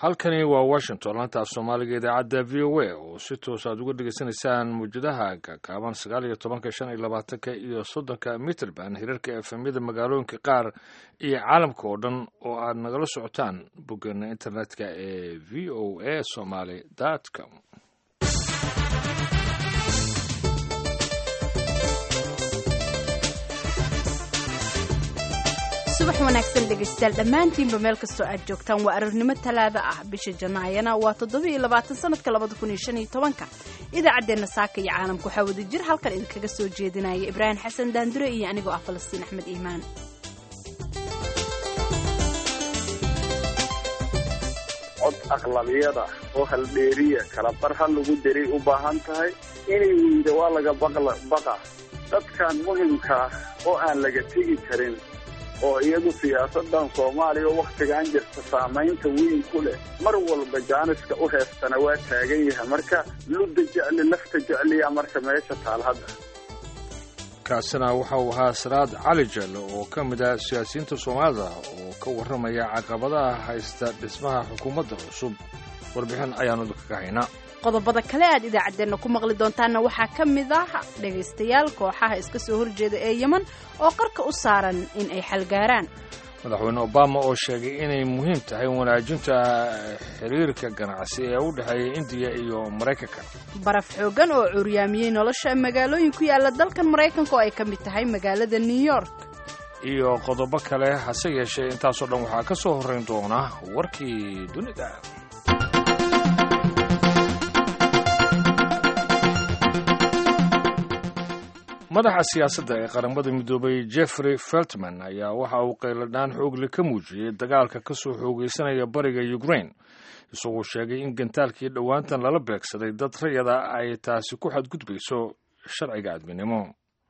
halkani waa washington laanta af soomaaliga idaacadda v o a oo si toos aad uga dhegeysanaysaan muwjadaha kakaaban sagaal iyo tobanka shan iyo labaatanka iyo soddonka mitrband hirarka efemyada magaalooyinka qaar iyo caalamka oo dhan oo aad nagala socotaan boggeena internetka ee v o a somaly com subax wanaagsan dhegaystayaal dhammaantiinba meel kastoo aad joogtaan waa arornimo talaada ah bisha janaayana waa toddobiiyo labaatan sanadka labada kun iyo shan iyo tobanka idaacaddeenna saaka iyo caalamka waxaa wada jir halkan idinkaga soo jeedinaya ibraahim xasan daandure iyo anigoo ah falastiin axmed iimaan cod aqlabiyada oo haldheeriya kala bar ha lagu daray u baahan tahay inay weyda waa laga baqa dadkan muhimkaa oo aan laga tegi karin oo iyagu siyaasadan soomaaliya oo wakhtigan jirta saamaynta weyn ku leh mar walba jaaniska u heestana waa taagan yahay marka ludda jecli lafta jecliya marka meesha taal hadda kaasina waxa uu ahaa salaad cali jelle oo ka mid ah siyaasiyiinta soomaalida oo ka warramaya caqabadaha haysta dhismaha xukuumadda cusub warbixin ayaanu idinkaga haynaa qodobada kale aad idaacaddeenna ku maqli doontaanna waxaa ka mid ah dhegaystayaal kooxaha iska soo horjeeda ee yeman oo qarka u saaran in ay xalgaaraan madaxweyne obama oo sheegay inay muhiim tahay wanaajinta xiriirka ganacsi ee u dhexeeya indiya iyo maraykanka baraf xooggan oo curyaamiyey nolosha magaalooyin ku yaalla dalkan maraykanka oo ay ka mid tahay magaalada new york iyo qodobo kale hase yeeshee intaasoo dhan waxaa ka soo horrayn doona warkii dunida madaxa siyaasadda ee qaramada midoobay jeffrey feltman ayaa waxa uu qayladhaan xoogle ka muujiyey dagaalka ka soo xoogaysanaya bariga ukraine isagoo sheegay in gantaalkii dhowaantan lala beegsaday dad rayada ay taasi ku xadgudbayso sharciga adminimo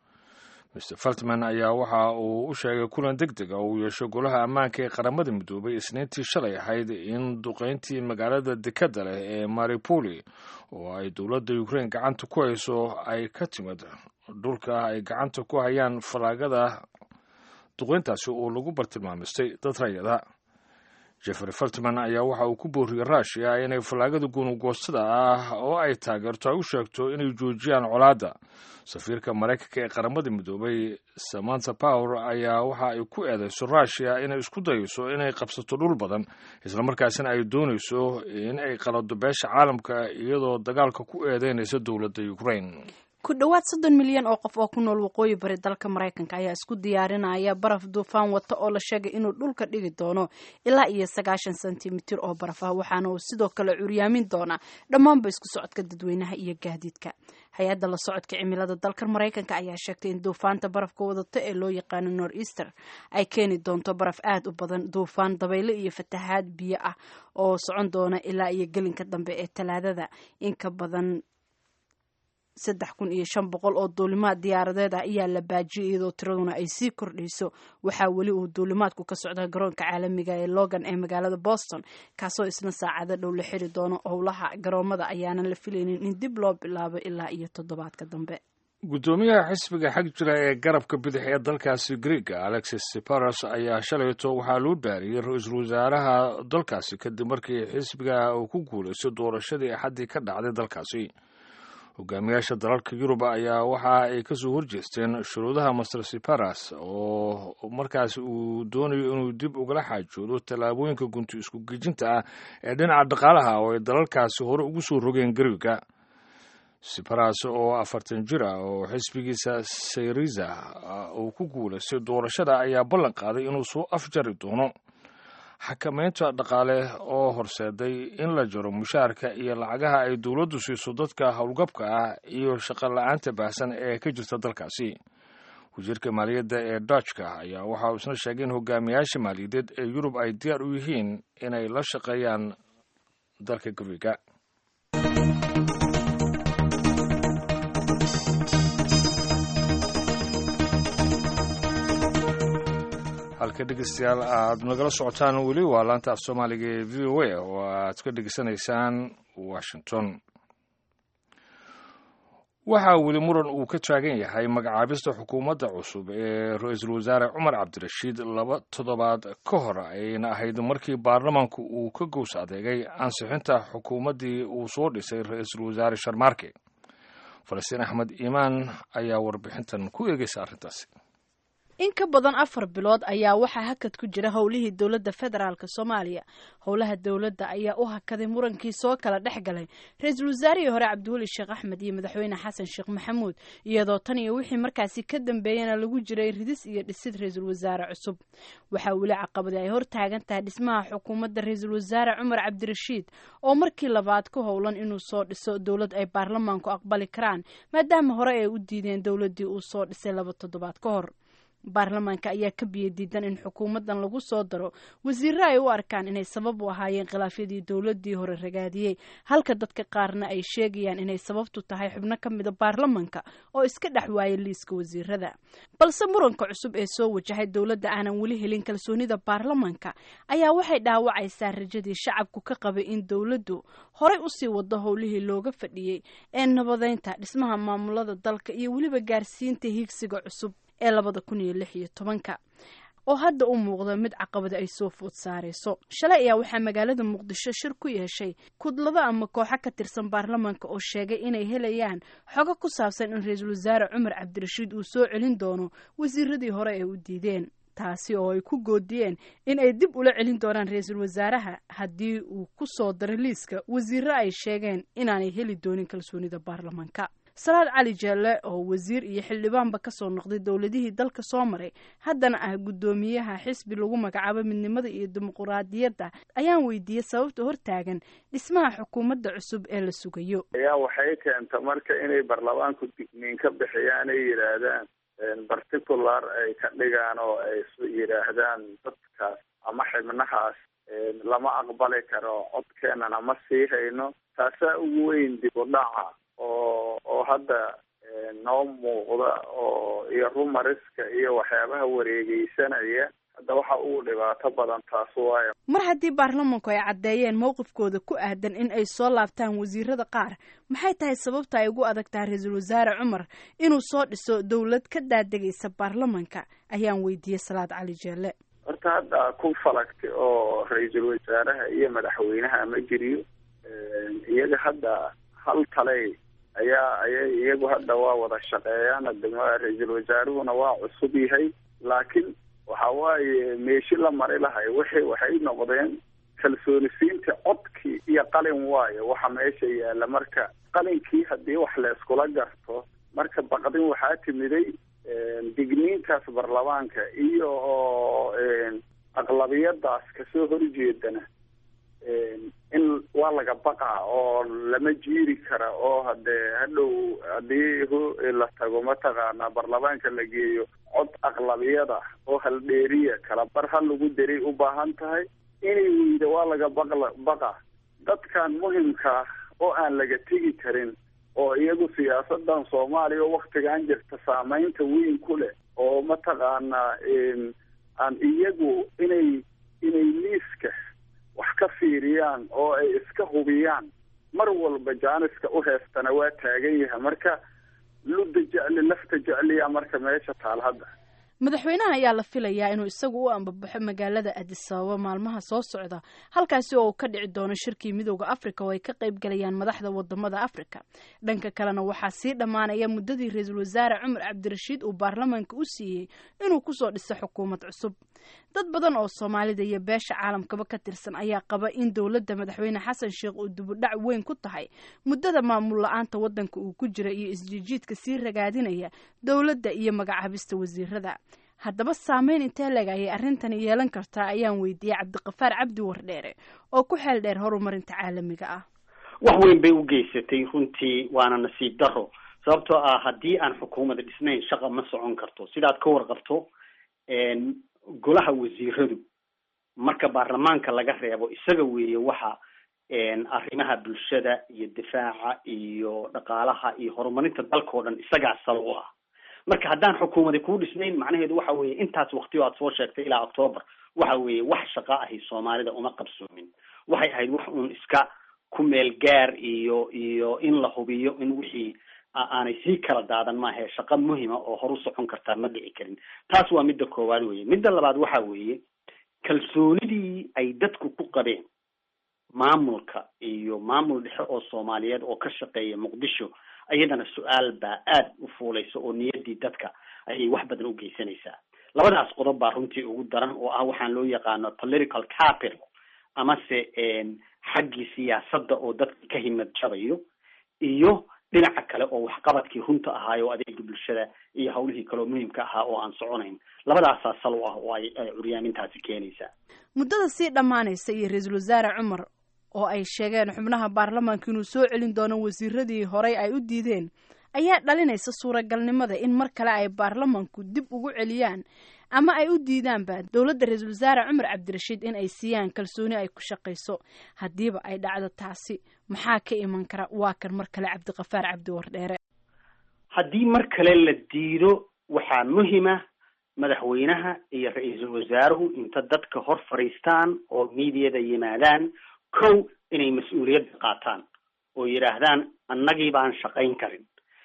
mr feltman ayaa waxa uu u sheegay kulan deg dega oo uu yeesho golaha ammaanka ee qaramada midoobay isniintii shalay ahayd in duqayntii magaalada dekadda leh ee maripoli oo ay dowladda ukraine gacanta ku hayso ay ka timid dhulka ay gacanta ku hayaan falaagada duqayntaasi oo lagu bartilmaamistay dad rayada jeffrey feltman ayaa waxa uu ku booriyey rushia inay fallaagada gunugoostada ah oo ay taageerto ay u sheegto inay joojiyaan colaadda safiirka maraykanka ee qaramada midoobay samantha power ayaa waxa ay ku eedeyso rushia inay isku dayeyso inay qabsato dhul badan islamarkaasina ay doonayso in ay qalado beesha caalamka iyadoo dagaalka ku eedeynaysa dowladda ukraine ku dhowaad soddon milyan oo qof oo ku nool waqooyi bari dalka maraykanka ayaa isku diyaarinaya baraf duufaan wata oo la sheegay inuu dhulka dhigi doono ilaa iyo sagaashan sentimitir oo baraf ah waxaana uu sidoo kale curyaamin doonaa dhammaanba isku socodka dadweynaha iyo gaadiidka hay-adda la socodka cimilada dalkan maraykanka ayaa sheegtay in duufaanta barafka wadata ee loo yaqaano nor easter ay keeni doonto baraf aad u badan duufaan dabaylo iyo fatahaad biyo ah oo socon doona ilaa iyo gelinka dambe ee talaadada inka badan saddex kun iyo shan boqol oo duulimaad diyaaradeed ah ayaa la baajiyay iyadoo tiraduna ay sii kordhayso waxaa weli uu duulimaadku ka socda garoonka caalamiga ee logan ee magaalada boston kaasoo isna saacado dhow la xiri doono howlaha garoomada ayaanan la filaynin in dib loo bilaabo ilaa iyo toddobaadka dambe guddoomiyaha xisbiga xag jira ee garabka bidix ee dalkaasi griega alexis siparos ayaa shalayto waxaa loo dhaariyey ra-iisul wasaaraha dalkaasi kadib markii xisbiga uu ku guulaystay doorashadii axaddii ka dhacday dalkaasi hogaamiyaasha dalalka yurub ayaa waxa ay ka soo horjeesteen shuruudaha master siparas oo markaas uu doonayo inuu dib ugala xaajoodo tallaabooyinka gunti isku gejinta ah ee dhinaca dhaqaalaha oo ay dalalkaasi hore ugu soo rogeen gariga siparas oo afartan jir ah oo xisbigiisa sayriza uu ku guulaystay doorashada ayaa ballan qaaday inuu soo afjari doono xakamaynta dhaqaale oo horseeday in la jaro mushaarka iyo lacagaha ay dowladdu siiso dadka howlgabka ah iyo shaqo la-aanta baahsan ee ka jirta dalkaasi wasiirka maaliyadda ee dutchka ayaa waxa uu isna sheegay in hogaamiyaasha maaliyadeed ee yurub ay diyaar u yihiin inay la shaqeeyaan dalka guriga halka dhegeystayaal aad nagala socotaan weli waa laanta af soomaaliga ee v o a oo aad ka dhegeysanaysaan washington waxaa weli muran uu ka taagan yahay magacaabista xukuumadda cusub ee ra-iisul wasaare cumar cabdirashiid laba toddobaad ka hor ayna ahayd markii baarlamaanku uu ka gows adeegay ansixinta xukuumaddii uu soo dhisay ra-iisul wasaare sharmaarke falastiin axmed iimaan ayaa warbixintan ku eegeysa arrintaasi in ka badan afar bilood ayaa waxaa hakad ku jira howlihii dowladda federaalk soomaaliya howlaha dowladda ayaa u hakaday murankii soo kala dhex galay ra-iisul wasaarihii hore cabdiweli sheekh axmed iyo madaxweyne xasan sheekh maxamuud iyadoo tan iyo wixii markaasi ka dambeeyana lagu jiray ridis iyo dhisid ra-iisul wasaare cusub waxaa weli caqabadi ay hor taagan tahay dhismaha xukuumadda ra-iisul wasaare cumar cabdirashiid oo markii labaad ka howlan inuu soo dhiso dowlad ay baarlamaanku aqbali karaan maadaama hore ay u diideen dowladdii uu soo dhisay laba toddobaad ka hor baarlamaanka ayaa ka biyo diidan in xukuumaddan lagu soo daro wasiirro ay u arkaan inay sabab u ahaayeen khilaafyadii dowladdii hore ragaadiyey halka dadka qaarna ay sheegayaan inay sababtu tahay xubno ka mida baarlamanka oo iska dhex waayay liiska wasiirada balse muranka cusub ee soo wajahay dowladda aanan weli helin kalsoonida baarlamanka ayaa waxay dhaawacaysaa rajadii shacabku ka qabay in dowladdu horay usii wado howlihii looga fadhiyey ee nabadeynta dhismaha maamulada dalka iyo weliba gaarsiinta higsiga cusub ee labada kun iyo lix iyo tobanka oo hadda u muuqda mid caqabada ay soo food saarayso shalay ayaa waxaa magaalada muqdisho shir ku yeeshay kudlado ama kooxo ka tirsan baarlamaanka oo sheegay inay helayaan xogo ku saabsan in ra-iisul wasaare cumar cabdirashiid uu soo celin doono wasiiradii hore ee u diideen taasi oo ay ku goodiyeen in ay dib ula celin doonaan ra-iisul wasaaraha haddii uu ku soo daro liiska wasiirro ay sheegeen inaanay heli doonin kalsoonida baarlamaanka salaad cali jeelle oo wasiir iyo xildhibaanba ka soo noqday dowladihii dalka soo maray haddana ah guddoomiyaha xisbi lagu magacaabo midnimada iyo dimuquraadiyadda ayaan weydiiyey sababta hortaagan dhismaha xukuumadda cusub ee la sugayo ayaa waxay keenta marka inay baarlamaanku digniin ka bixiyaan ay yidhaahdaan particular ay ka dhigaan oo ay yidhaahdaan dadkaas ama xibnahaas lama aqbali karo codkeenana ma sii hayno taasaa ugu weyn dib u dhaca oo oo hadda noo muuqda oo iyo rumariska iyo waxyaabaha wareegeysanaya hadda waxa uu dhibaato badan taas waayo mar haddii baarlamanku ay caddeeyeen mowqifkooda ku aadan in ay soo laabtaan wasiirada qaar maxay tahay sababta ay ugu adag tahay ra-iisul wasaare cumar inuu soo dhiso dowlad ka daadegaysa baarlamanka ayaan weydiiyey salaad cali jeelle horta hadda ku falagtay oo ra-iisul wasaaraha iyo madaxweynaha ma jiriyo iyaga hadda hal taley ayaa ayay iyagu hadda waa wada shaqeeyaan adama ra-iisul wasaaruhuna waa cusub yahay laakiin waxa waaye meeshi la mari lahay wixii waxay noqdeen kalsoonisiinta codkii iyo qalin waayo waxa meesha yaalla marka qalinkii haddii wax la iskula garto marka baqdin waxaa timiday digniintaas baarlamaanka iyo oo aqlabiyadaas kasoo horjeedana in waa laga baqaa oo lama jiiri kara oo hadee hadhow haddii la tago mataqaanaa baarlamaanka la geeyo cod aqlabiyada oo haldheeriya kala bar ha lagu daray u baahan tahay inay weyda waa laga baqla baqa dadkan muhimkaa oo aan laga tegi karin oo iyagu siyaasadan soomaaliya oo waktigan jirta saameynta weyn ku leh oo mataqaanaa aan iyagu inay inay liiska wax ka fiiriyaan oo ay iska hubiyaan mar walba jaaniska u heestana waa taagan yahay marka ludda jecli lafta jecliya marka meesha taal hadda madaxweynaha ayaa la filayaa inuu isagu u ambabaxo magaalada adis ababa maalmaha soo socda halkaasi oo uu ka dhici doono shirkii midooda africa oo ay ka qayb galayaan madaxda wadamada africa dhanka kalena waxaa sii dhammaanaya muddadii ra-iisul wasaare cumar cabdirashiid uu baarlamaanka u siiyey inuu kusoo dhiso xukuumad cusub dad badan oo soomaalida iyo beesha caalamkaba ka tirsan ayaa qaba in dowladda madaxweyne xasan sheekh uu dibudhac weyn ku tahay muddada maamul la-aanta waddanka uu ku jira iyo isjiijiidka sii ragaadinaya dowladda iyo magacaabista wasiirada haddaba saameyn intee leg ayay arrintani yeelan kartaa ayaan weydiiyey cabdiqafaar cabdi wardheere oo ku xeel dheer horumarinta caalamiga ah wax weyn bay u geysatay runtii waana nasiib daro sababtoo ah haddii aan xukuumada dhisnayn shaqa ma socon karto sidaad ka warqabto golaha wasiiradu marka baarlamaanka laga reebo isaga weeye waxa arrimaha bulshada iyo difaaca iyo dhaqaalaha iyo horumarinta dalkao dhan isagaa sal u ah marka haddaan xukuumadi kuu dhisnayn macnaheedu waxa weeye intaas waktiyo aad soo sheegtay ilaa octoober waxa weeye wax shaqa ahi soomaalida uma qabsoomin waxay ahayd wax uun iska ku meel gaar iyo iyo in la hubiyo in wixii aanay sii kala daadan maahae shaqo muhima oo horu socon kartaa ma dhici karin taas waa midda koowaad weye midda labaad waxa weeye kalsoonidii ay dadku ku qabeen maamulka iyo maamul dhexe oo soomaaliyeed oo ka shaqeeya muqdisho iyadana su-aal baa aada u fuulaysa oo niyaddii dadka ayay wax badan u geysanaysaa labadaas qodob baa runtii ugu daran oo ah waxaan loo yaqaano political capital amase xaggii siyaasadda oo dadka ka himad jabayo iyo dhinaca kale oo waxqabadkii runta ahaayo o adeega bulshada iyo hawlihii kaleoo muhiimka ahaa oo aan soconayn labadaasaa sal u ah oo ay curyaamintaasi keenaysaa muddada sii dhammaanaysa iyo ra-iisul wasaare cumar oo ay sheegeen xubnaha baarlamaanka inuu soo celin doono wasiiradii horey ay u diideen ayaa dhalinaysa suuragalnimada in mar kale ay baarlamaanku dib ugu celiyaan ama ay u diidaanba dowladda ra-iisul wasaare cumar cabdirashiid in ay siiyaan kalsooni ay ku shaqayso haddiiba ay dhacdo taasi maxaa ka iman kara waa kan mar kale cabdiqafaar cabdi wardheere haddii mar kale la diido waxaa muhima madaxweynaha iyo ra-iisul wasaaruhu inta dadka hor fadhiistaan oo miidiyada yimaadaan kow inay mas-uuliyadda qaataan oo yidhaahdaan annagii baan shaqayn karin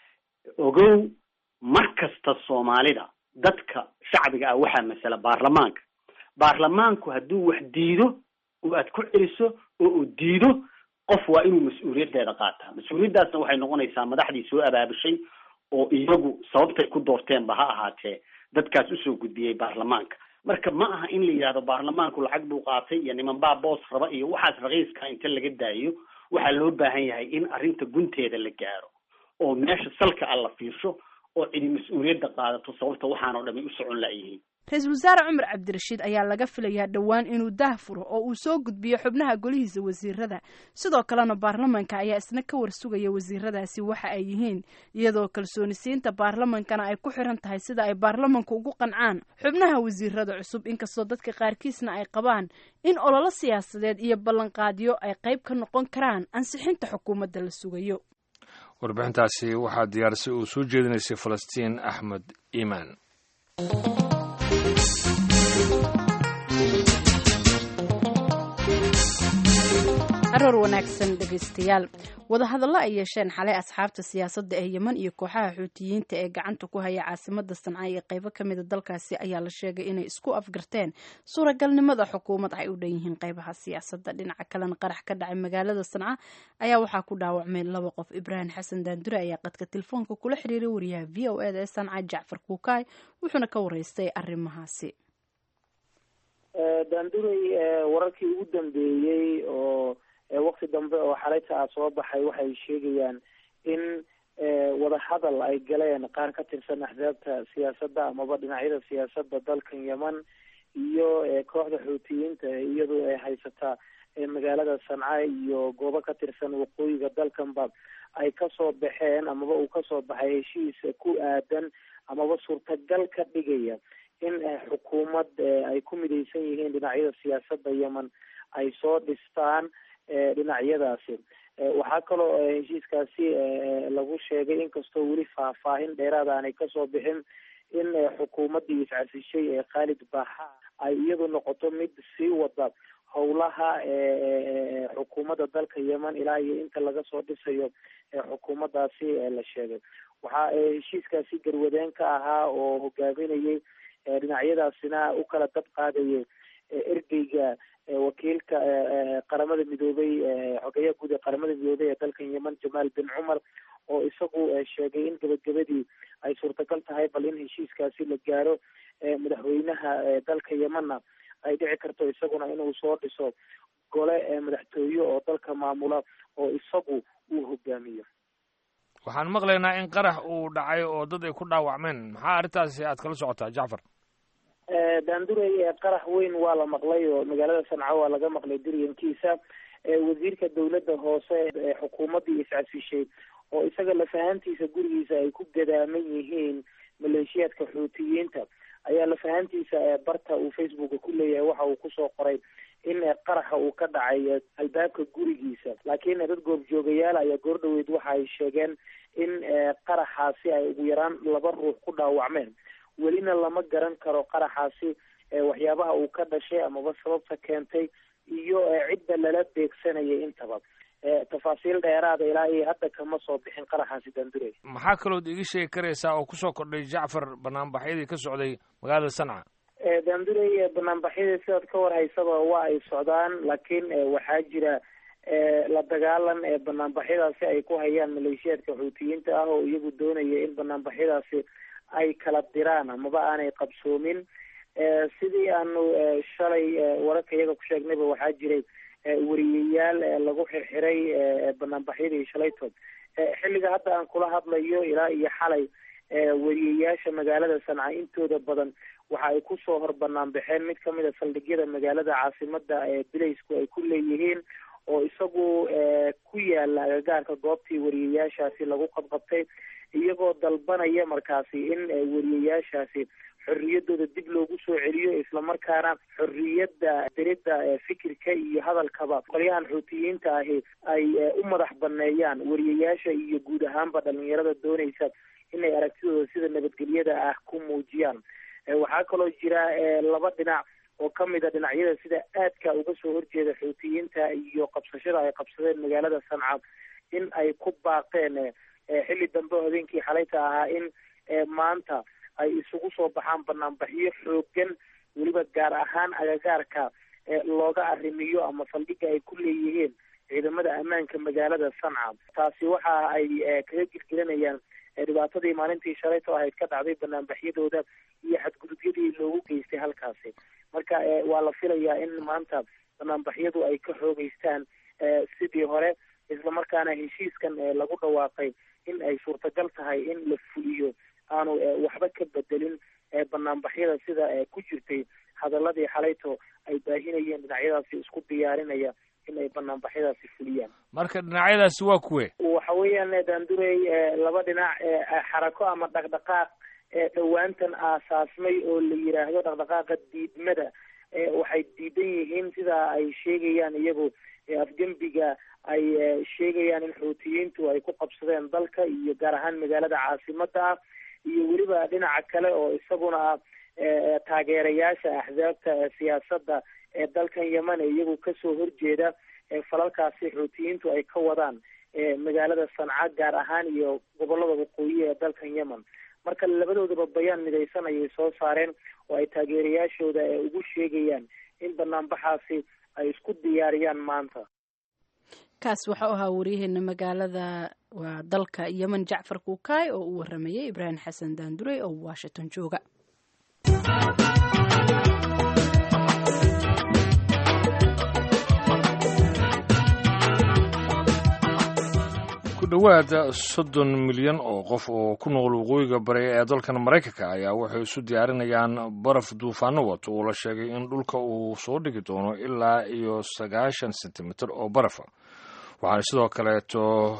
ogow mar kasta soomaalida dadka shacbiga ah waxaa masala baarlamaanka baarlamaanku hadduu wax diido oo aad ku celiso oo uu diido qof waa inuu mas-uuliyaddeeda qaataa mas-uuliyaddaasna waxay noqonaysaa madaxdii soo abaabushay oo iyagu sababtay ku doorteenba ha ahaatee dadkaas usoo gudbiyey baarlamaanka marka ma aha in la yidhahdo baarlamaanku lacag buu qaatay iyo niman baa boos raba iyo waxaas raqiiska inta laga daayo waxaa loo baahan yahay in arrinta gunteeda la gaaro oo meesha salka a la fiirsho oo cidi mas-uuliyadda qaadato sababta waxaan oo dhamay u socon la'yihiin ra-iisul wasaare cumar cabdirashiid ayaa laga filayaa dhowaan inuu daah furo oo uu soo gudbiyo xubnaha golihiisa wasiirada sidoo kalena baarlamanka ayaa isna ka warsugaya wasiiradaasi waxa ay yihiin iyadoo kalsoonisiinta baarlamankana ay ku xiran tahay sida ay baarlamanku ugu qancaan xubnaha wasiirada cusub inkastoo dadka qaarkiisna ay qabaan in ololo siyaasadeed iyo ballanqaadyo ay qayb ka noqon karaan ansixinta xukuumadda la sugayo warbixintaasi waxaa diyaarisay uu soo jeedinaysay falastiin axmed iimaan aroor wanaagsan dhegaystayaal wadahadallo ay yeesheen xalay asxaabta siyaasadda ee yeman iyo kooxaha xuutiyiinta ee gacanta ku haya caasimada sanca iyo qaybo ka mida dalkaasi ayaa la sheegay inay isku afgarteen suuragalnimada xukuumad ay u dhan yihiin qaybaha siyaasadda dhinaca kalena qarax ka dhacay magaalada sanca ayaa waxaa ku dhaawacmay laba qof ibraahim xasan daandure ayaa qadka telefoonka kula xiriiray wariyaha v o eda ee sanca jacfar kuukaay wuxuuna ka wareystay arrimahaasi daandurey wararkii ugu dambeeyey oo wakti dambe oo xalayta ah soo baxay waxay sheegayaan in wadahadal ay galeen qaar ka tirsan axdaabta siyaasadda amaba dhinacyada siyaasadda dalkan yeman iyo kooxda xuutiyiinta iyadoo ay haysataa magaalada sanca iyo goobo ka tirsan waqooyiga dalkanba ay kasoo baxeen amaba uu kasoo baxay heshiis ku aadan amaba suurtagal ka dhigaya in xukuumad ay ku midaysan yihiin dhinacyada siyaasadda yemen ay soo dhistaan dhinacyadaasi waxaa kaloo heshiiskaasi lagu sheegay inkastoo weli faahfaahin dheeraada aanay kasoo bixin in xukuumaddii iscasishay ee khaalid baxa ay iyadu noqoto mid sii wada howlaha xukuumadda dalka yemen ilaa iyo inta laga soo dhisayo xukuumaddaasi la sheegay waxaa heshiiskaasi garwadeen ka ahaa oo hogaaminayay dhinacyadaasina u kala dab qaadayay ergeyga wakiilka qaramada midoobay xogeeyaha guud ee qaramada midoobay ee dalkan yemen jamaal bin cumar oo isagu sheegay in gabagabadii ay suurtagal tahay bal in heshiiskaasi la gaaro madaxweynaha dalka yemenna ay dhici karto isaguna inuu soo dhiso gole madaxtooye oo dalka maamula oo isagu uu hogaamiyo waxaan maqlaynaa in qarax uu dhacay oo dad ay ku dhaawacmeen maxaa arrintaasi aad kala socotaa jacfar daandurey qarax weyn waa la maqlay oo magaalada sanca waa laga maqlay diryankiisa wasiirka dawladda hoose ee xukuumaddii iscasishay oo isaga lafahantiisa gurigiisa ay ku gadaaman yihiin maleeshiyaadka xuutiyiinta ayaa lafahantiisa barta uu facebooka ku leeyahay waxa uu kusoo qoray in qaraxa uu ka dhacay albaabka gurigiisa laakiin dad goobjoogayaal ayaa goordhaweyd waxa ay sheegeen in qaraxaasi ay ugu yaraan laba ruux ku dhaawacmeen welina lama garan karo qaraxaasi waxyaabaha uu ka dhashay amaba sababta keentay iyo cidda lala beegsanayay intaba tafaasiil dheeraada ilaa iyo hadda kama soo bixin qaraxaasi daandurey maxaa kalood iga sheegi karaysaa oo kusoo kordhay jacfar banaanbaxyadii ka socday magaalada sanca daandurey banaanbaxyadii sidaad ka war haysaba waa ay socdaan laakiin waxaa jira la dagaalan ee banaanbaxyadaasi ay ku hayaan maleeshiyaadka xuutiyiinta ah oo iyagu doonaya in banaanbaxyadaasi ay kala diraan amaba aanay qabsoomin sidii aanu shalay wararka iyaga ku sheegnayba waxaa jiray wariyayaal lagu xirxiray banaanbaxyadii shalaytood xilliga hadda aan kula hadlayo ilaa iyo xalay wariyayaasha magaalada sanca intooda badan waxa ay kusoo hor banaan baxeen mid kamid a saldhigyada magaalada caasimada ee bilaysku ay ku leeyihiin oo isagu ku yaala agagaarka goobtii wariyayaashaasi lagu qabqabtay iyagoo dalbanaya markaasi in wariyayaashaasi xorriyadooda dib loogu soo celiyo islamarkaana xorriyadda dirida fikirka iyo hadalkaba qolyahan xuutiyiinta ahi ay u madax baneeyaan wariyayaasha iyo guud ahaanba dhalinyarada doonaysa inay aragtidooda sida nabadgelyada ah ku muujiyaan waxaa kaloo jira laba dhinac oo kamid a dhinacyada sida aadka uga soo horjeeda xuutiyiinta iyo qabsashada ay qabsadeen magaalada sanca in ay ku baaqeen xilli dambe habeenkii xalayta ahaa in maanta ay isugu soo baxaan banaanbaxyo xoogan weliba gaar ahaan agagaarka looga arrimiyo ama saldhiga ay ku leeyihiin ciidamada ammaanka magaalada sanca taasi waxa ay kaga girgiranayaan dhibaatadii maalintii shalayto ahayd ka dhacday banaanbaxyadooda iyo xadgudubyadii loogu geystay halkaasi marka waa la filayaa in maanta banaanbaxyadu ay ka xoogeystaan sidii hore islamarkaana heshiiskan lagu dhawaaqay in ay suurtagal tahay in la fuliyo aanu waxba ka bedelin banaanbaxyada sida ku jirtay hadaladii xalayto ay baahinayeen dhinacyadaasi isku diyaarinaya in ay banaanbaxyadaasi fuliyaan marka dhinacyadaasi waa kuwe waxa weeyaan daandurey laba dhinac xarako ama dhaqdhaqaaq dhowaantan aasaasmay oo la yiraahdo dhaqdhaqaaqa diidmada waxay diidan yihiin sidaa ay sheegayaan iyagu afgembiga ay sheegayaan in xuutiyiintu ay ku qabsadeen dalka iyo gaar ahaan magaalada caasimada ah iyo weliba dhinaca kale oo isaguna ah taageerayaasha axsaabta siyaasadda ee dalkan yemen ee iyagu kasoo horjeeda falalkaasi xuutiyiintu ay ka wadaan magaalada sanca gaar ahaan iyo gobolada waqooyi ee dalkan yemen marka labadoodaba bayaan midaysan ayay soo saareen oo ay taageerayaashooda ugu sheegayaan in banaanbaxaasi ay isku diyaariyaan maanta kaas waxau ahaa waryaheena magaalada waa dalka yemen jacfar kuukaay oo uu waramayay ibraahim xasan daandurey oo washington jooga ku dhowaad soddon milyan oo qof oo ku nool waqooyiga bari ee dalkan maraykanka ayaa waxay isu diyaarinayaan baraf duufaano wato oo la sheegay in dhulka uu soo dhigi doono ilaa iyo sagaashan sentimitir oo barafa waxaana sidoo kaleeto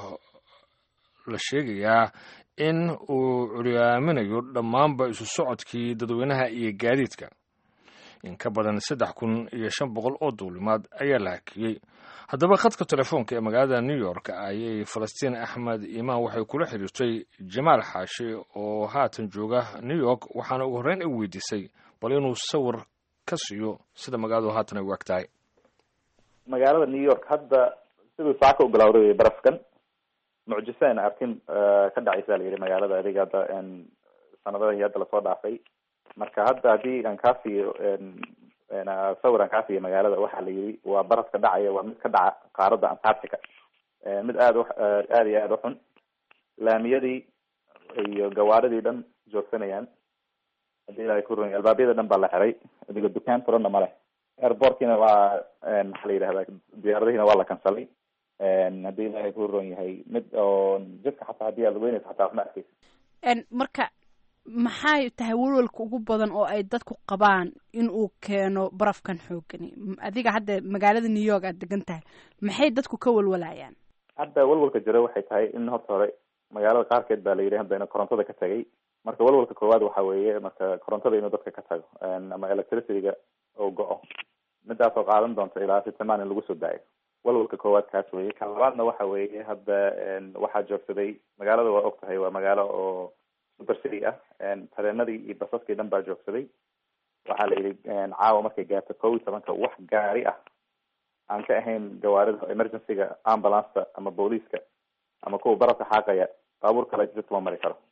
la sheegayaa in uu curyaaminayo dhammaanba isu socodkii dadweynaha iyo gaadiidka in ka badan saddex kun iyo shan boqol oo duulimaad ayaa la hakiyey haddaba khadka telefoonka ee magaalada new york ayay falastiin axmed imaan waxay kula xiriirtay jamaal xaashi oo haatan jooga new york waxaana ugu horreyn ay weydiisay bal inuu sawir ka siiyo sida magaaladu haatan ay u eg tahay magaalada new york hadda siduu saaka u bilowday barafkan mucjiso ayna arkin ka dhacaysa la yidhi magaalada adiga hadda sanadadii hadda lasoo dhaafay marka hadda haddii aan kaa siiyo sawir aan kaa siiyo magaalada waxaa la yidhi waa barafka dhacaya waa mid ka dhaca qaaradda antarctica mid aada u aada iyo aada u xun laamiyadii iyo gawaaridii dhan joogsanayaan hadii ilaahay ku ron albaabyada dhan baa la xiray adiga dukaan furanna ma leh airportkiina waa maxaa la yidhahdaa diyaaradihiina waa la kansalay haddii ilaahay ku ron yahay mid oo jidka xataa haddii aad weynaysa xataa waxma arkeysa marka maxay tahay walwalka ugu badan oo ay dadku qabaan in uu keeno barafkan xoogani adiga hadda magaalada new york aad degan tahay maxay dadku ka walwalayaan hadda walwalka jira waxay tahay in horta hore magaalada qaarkeed baa la yidhi hadda korontada ka tagay marka walwalka koowaad waxa weeye marka korontada inuu dadka ka tago ama electricityga oo go-o midaas oo qaadan doonta ilaa sitimaan in lagu soo daayo walwalka koowaad kaas weye kan labaadna waxa weeye hadda waxaa joogsaday magaalada waa og tahay waa magaalo oo super city ah tareenadii iyo basaskii dhan baa joogsaday waxaa la yidhi caawa markay gaarto kow iyo tobanka wax gaari ah aan ka ahayn gawaarida emergencyga ambulanceta ama booliiska ama kuwa barabka xaaqaya baabuur kale jidka ma mari karo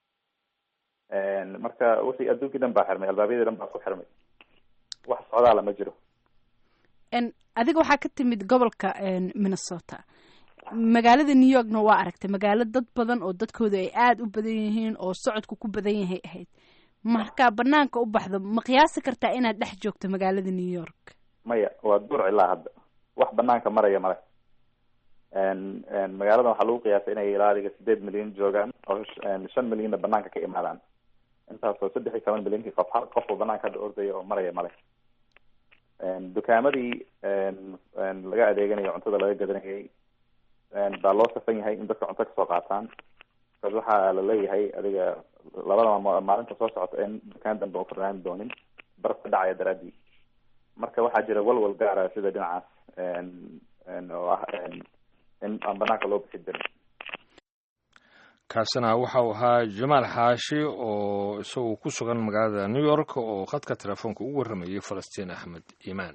marka wixii adduunkii dhan baa xirmay albaabyadii dhan baa ku xirmay wax socdaala ma jiro adiga waxaa ka timid gobolka minnesota magaalada new yorkna waa aragtay magaalo dad badan oo dadkooda ay aada u badan yihiin oo socodku ku badan yahay ahayd markaa banaanka u baxdo ma qiyaasi kartaa inaad dhex joogto magaalada new york maya waa duur ilaa hadda wax banaanka maraya male magaaladan waxaa lagu qiyaasay inay ilaa adiga sideed milyan joogaan oo shan milyanna banaanka ka imaadaan intaasoo saddex iyo toban milyankii qof hal qof oo banaanka hadda ordaya oo maraya male dukaamadii laga adeeganayo cuntada laga gadanayay baa loo safan yahay in dadka cunto kasoo qaataan bas waxaa la leeyahay adiga labada maalinta soo socota in dukaan dambe u furnaani doonin baraf ka dhacaya daraadii marka waxaa jira walwal gaara sida dhinacaas oo ah in aan banaanka loo bixi jirin kaasina waxa uu ahaa jamaal xaashi oo isagu ku sugan magaalada new york oo khadka telefoonka ugu warramayay falastiin axmed iimaan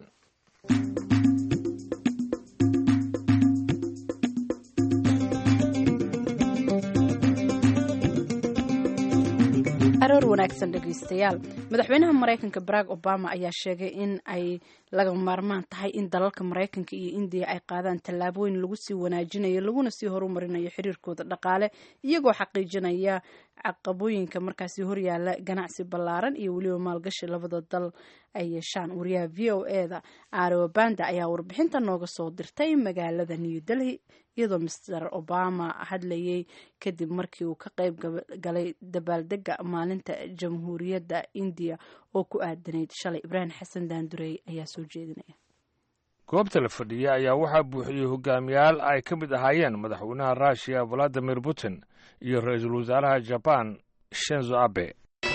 aroor wanaagsan dhegaystayaal madaxweynaha maraykanka barack obama ayaa sheegay in ay laga maarmaan tahay in dalalka maraykanka iyo indiya ay qaadaan tallaabooyin lagu sii wanaajinayo laguna sii horumarinayo xiriirkooda dhaqaale iyagoo xaqiijinaya caqabooyinka markaasi horyaala ganacsi ballaaran iyo weliba maalgashi labada dal ay yeeshaan wariyaha v o e da aarobanda ayaa warbixinta nooga soo dirtay magaalada new delhi iyadoo master obama hadlayay kadib markii uu ka qayb galay dabaaldega maalinta jamhuuriyadda indiya oo ku aadanayd shalay ibraahim xasan daandurey ayaa soo jeedinaya goobta la fadhiya ayaa waxaa buuxiyey hogaamiyaal ay ka mid ahaayeen madaxweynaha russiya valadimir putin iyo ra-iisul wasaaraha jaban shenzo abe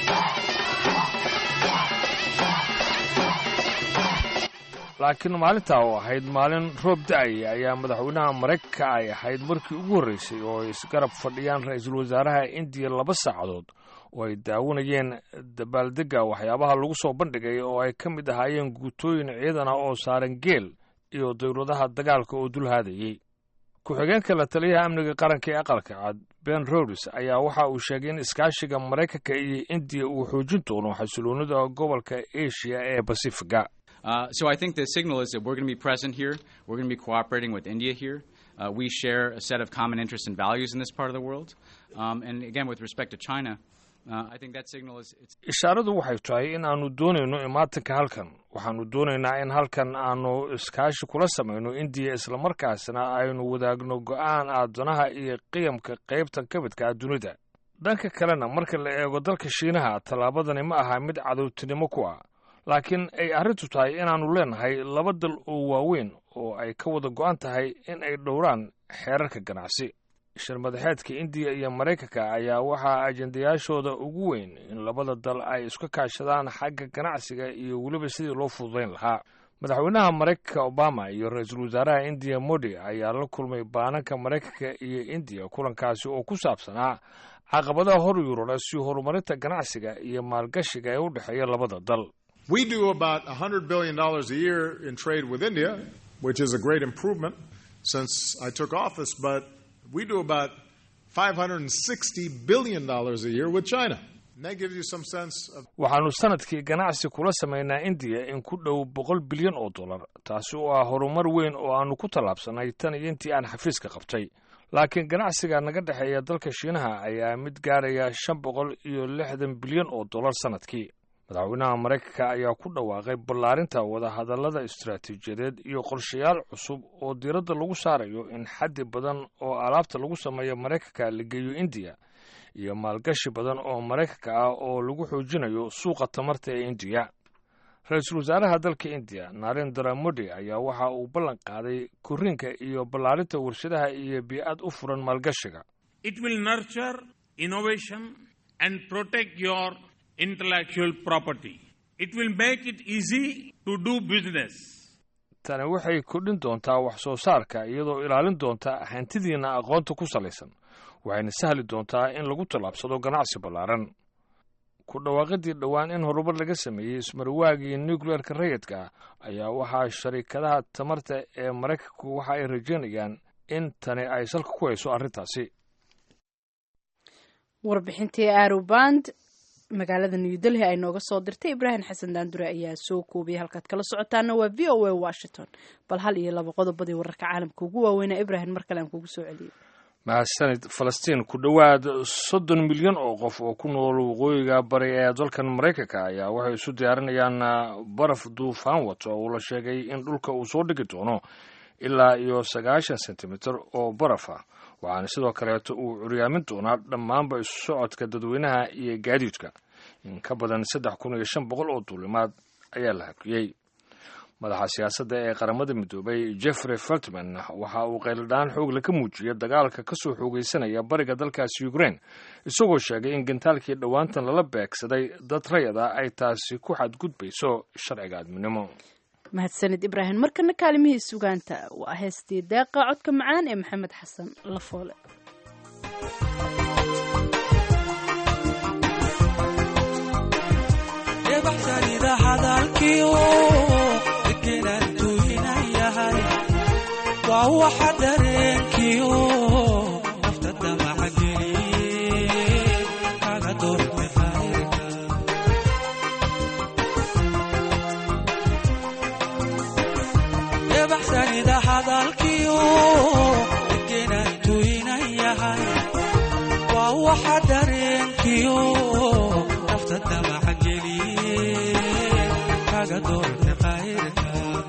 laakiin maalintaa oo ahayd maalin roob da-aya ayaa madaxweynaha maraykanka ay ahayd markii ugu horreysay oo ay isgarab fadhiyaan ra-iisul wasaaraha indiya laba saacadood oo ay daawanayeen dabaaldegga waxyaabaha lagu soo bandhigay oo ay ka mid ahaayeen guutooyin ciidan ah oo saaran geel iyo dawladaha dagaalka oo dul haadayey ku-xigeenka la taliyaha amniga qaranka ee aqalka cad ben rodes ayaa waxa uu sheegay in iskaashiga maraykanka iyo indiya uu xoojin doono xasiloonida gobolka asia ee basifiga Uh, so I think the signal is that we're going to be present here. We're going to be cooperating with India here. Uh, we share a set of common interests and values in this part of the world. Um, and again, with respect to China, uh, I think that signal is. It's ishaaradu waxay tahay in aanu doonayno imaatanka halkan waxaanu doonaynaa in halkan aanu iskaashi kula samayno indiya islamarkaasna aynu wadaagno go'aan aadanaha iyo qiyamka qaybtan ka midka ah dunida dhanka kalena marka la eego dalka shiinaha tallaabadani ma aha mid cadowtinimo ku ah laakiin ay arrintu tahay inaannu leenahay laba dal oo waaweyn oo ay ka wada go'an tahay in ay dhowraan xeerarka ganacsi shirmadaxeedka indiya iyo maraykanka ayaa waxaa ajendayaashooda ugu weyn in labada dal ay iska kaashadaan xagga ganacsiga iyo weliba sidii loo fududayn lahaa madaxweynaha maraykanka obama iyo ra-iisul wasaaraha indiya modi ayaa la kulmay baananka maraykanka iyo indiya kulankaasi oo ku saabsanaa caqabadaha hor yurura si horumarinta ganacsiga iyo maalgashiga ee u dhexeeya labada dal We do about $100 billion a year in trade with India, which is a great improvement since I took office, but we do about $560 billion a year with China. And that gives you some sense of. waxaannu sanadkii ganacsi kula samaynaa indiya in ku dhow boqol bilyan oo dollar taasi oo ah horumar weyn oo aannu ku tallaabsannay tan iyo intii aan xafiiska qabtay laakiin ganacsiga naga dhexeeya dalka shiinaha ayaa mid gaaraya shan boqol iyo lixdan bilyan oo dollar sanadkii madaxweynaha maraykanka ayaa ku dhawaaqay ballaarinta wadahadallada istaraatiijiyadeed iyo qorshayaal cusub oo diiradda lagu saarayo in xaddi badan oo alaabta lagu sameeyo maraykanka la geeyo indiya iyo maalgashi badan oo maraykanka ah oo lagu xoojinayo suuqa tamarta ee indiya ra-iisul wasaaraha dalka indiya narendra modi ayaa waxa uu ballan qaaday korriinka iyo ballaarinta warshadaha iyo bii-ad u furan maalgashiga It will nurture innovation and protect your intellectual property. It will make it easy to do business. tani waxay kordhin doontaa wax soo saarka iyadoo ilaalin doonta hantidiinna aqoonta ku salaysan waxayna sahli doontaa in lagu tallaabsado ganacsi ballaaran ku dhawaaqidii dhowaan in horumar laga sameeyey ismarwaagii nucleerka rayidka ayaa waxaa sharikadaha tamarta ee maraykanku waxa ay rajaynayaan in tani ay salka ku hayso arrintaasi warbixintii aroband magaalada new delhi ay nooga soo dirtay ibraahim xasan daandure ayaa soo koobiyay halkaad kala socotaana waa v o a washington bal hal iyo laba qodobadii wararka caalamka ugu waaweynaa ibraahim mar kale aan kugu soo celiyey mahadsanid falastiin ku dhowaad soddon milyan oo qof oo ku nool waqooyiga bari ee dalkan maraykanka ayaa waxay isu diyaarinayaan baraf duufaan wato oo la sheegay in dhulka uu soo dhigi doono ilaa iyo sagaashan sentimitir oo baraf ah waxaana sidoo kaleeto uu curyaamin doonaa dhammaanba isu socodka dadweynaha iyo gaadiidka in ka badan saddex kun iyo shan boqol oo duulimaad ayaa la hakiyey madaxa siyaasadda ee qaramada midoobay jeffrey feltman waxa uu qayladhaan xoogle ka muujiyay dagaalka ka soo xoogaysanaya bariga dalkaasi ukraine isagoo sheegay in gantaalkii dhowaantan lala beegsaday dad rayada ay taasi ku xadgudbayso sharciga aadminimo mahadsanid ibraahim markana kaalimihii sugaanta waa heestii deeqa codka macaan ee maxamed xasan lafoole waa waxa dareenkiyo nafta damaca geliye kaga doorme khayrka ebaxsanida hadalkiyo degenaan tuynan yahay waa waxa dareenkiyo nafta damaca geliye kaga doorme khayrka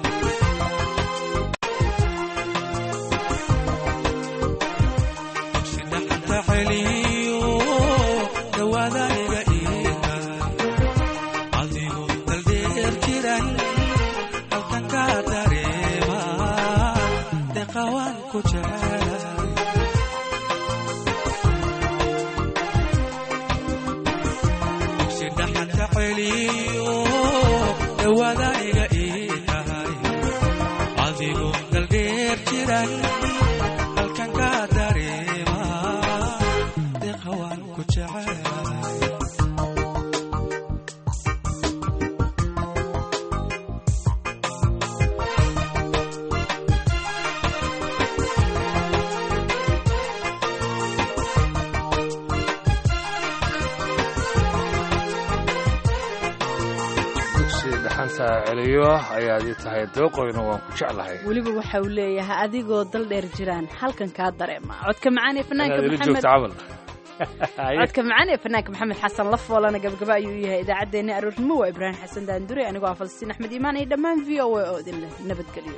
celiyo ayaad ii tahay dooqoyna waan ku jeclahay weliba waxa uu leeyahay adigoo dal dheer jiraan halkan kaa dareema codka macaan ee fanaanka inaad ila maxamed joogto camal codka macaan ee fanaanka maxamed xasan la foolana gabagaba ayuu yahay idaacaddeenna aroornimo waa ibraahim xasan daandure anigoo ah falastiin axmed iimaan iyo dhammaan v o a oo idin leh nabadgelyo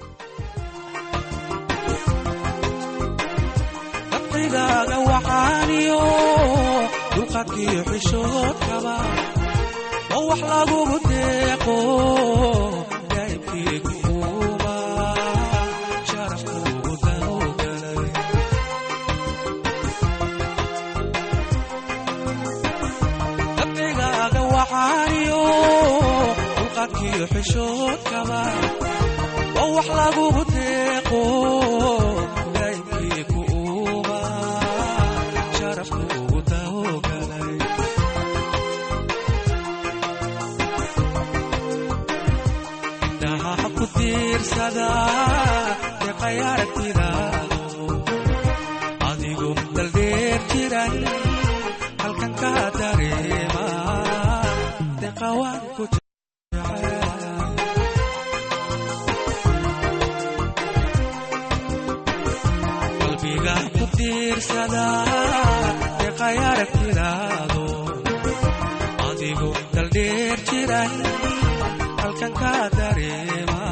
dabqigaaga waxaaniyo dulqadkiyo xishoodkaba oo wax lagugu deeqo daa'ibkiigu uuma sharaf kuugu dawgalay dabqigaaga waxaaniyo dulqadkiyo xishoodkaba oo wax lagugu deeqo daa'ibkiigu uuma sharaf kuugu dawgalay indhaha ku tiirsada deeqay aragtidaado adigu daldheer jiran halkan ka dareema deeqa waan ku jecel qalbiga ku tiirsada deeqay aragtidaado adigu daldheer jiran halkan ka dareema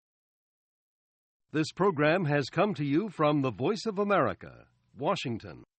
This program has come to you from the Voice of America, Washington.